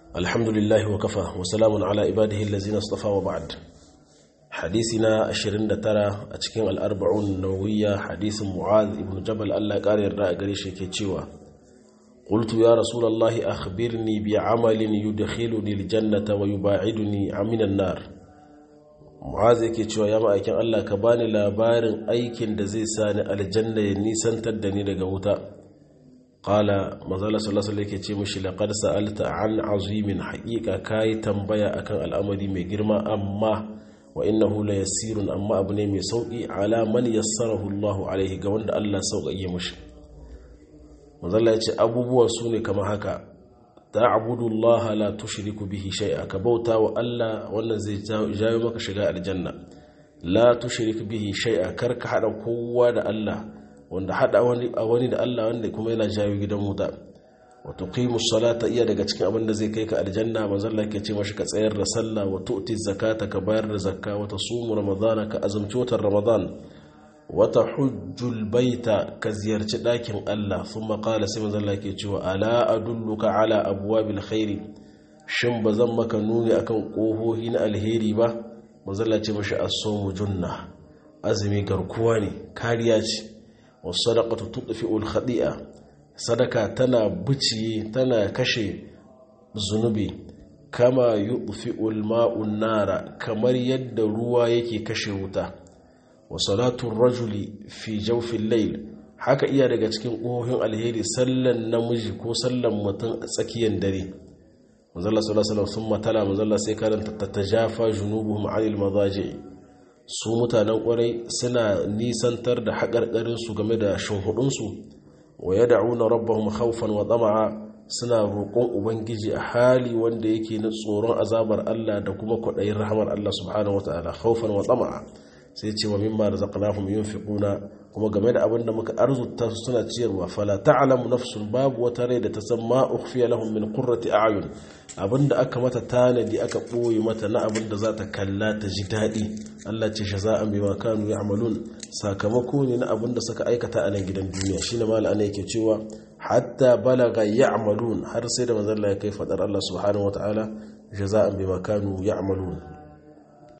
الحمد لله وكفى وسلام على عباده الذين اصطفى وبعد حديثنا أشرين ترى أتكين الأربعون النووية حديث معاذ ابن جبل الله قال الرأى قريش كيتشيوا قلت يا رسول الله أخبرني بعمل يدخلني الجنة ويباعدني من النار معاذ yake cewa ya ma'aikin Allah ka bani labarin aikin da zai sani aljanna ya nisantar da ni daga wuta qala manzala sallallahu alaihi yake ce mishi laqad sa'alta an azimin haqiqa kai tambaya akan al'amari mai girma amma wa innahu la yasirun amma abu ne mai sauki ala man yassarahu Allahu alaihi ga wanda Allah sauƙaƙe mishi manzala ya ce abubuwan su ne kamar haka ta'budu Allah la tushriku bihi shay'a ka bauta wa Allah wannan zai jawo maka shiga aljanna la tushrik bihi shay'a kar ka hada kowa da Allah wanda hada wani a wani da Allah wanda kuma yana jawo gidan wuta wa tuqimus salata iya daga cikin abin da zai kai ka aljanna manzon Allah ke ce mashi ka tsayar da sallah wa tu'ti zakata ka bayar da zakka wa tasumu ramadana ka azumci watan ramadan wata hujjul baita ka ziyarci ɗakin Allah sun maƙala sai manzan Allah ke cewa ala adulluka ala abuwabil khairi shin ba zan maka nuni akan ƙohohi na alheri ba manzan Allah ce mashi as-sawmu junna azumi garkuwa ne kariya ce was sadaqatu tudfi'ul khadi'a sadaka tana buciye tana kashe zunubi kama yudfi'ul ma'un nara kamar yadda ruwa yake kashe wuta wa salatun rajuli fi jaufin lail haka iya daga cikin ƙohohin alheri sallan namiji ko sallan mutum a tsakiyar dare manzala sallallahu sun matala manzala sai karanta ta jafa junubuhum anil mazaji su mutanen kwarai suna nisantar da haƙarƙarinsu game da shinhudunsu wa ya da'una rabbahum khawfan wa tsama'a suna roƙon ubangiji a hali wanda yake na tsoron azabar Allah da kuma kwaɗayin rahamar Allah subhanahu wa ta'ala khawfan wa tsama'a sai ce wa mimma razaqnahum yunfiquna kuma game da abin da muka arzuta su suna ciyarwa fala ta'lamu nafsun babu wata rai da ta san ma ukhfiya lahum min qurrati a'yun abinda aka mata tanadi aka boye mata na abin da za ta kalla ta ji daɗi Allah ce shaza'an bima kanu ya'malun sakamako ne na abin da suka aikata a nan gidan duniya shine mal ana yake cewa hatta balaga ya'malun har sai da manzon Allah ya kai fadar Allah subhanahu wataala shaza'an bima kanu ya'malun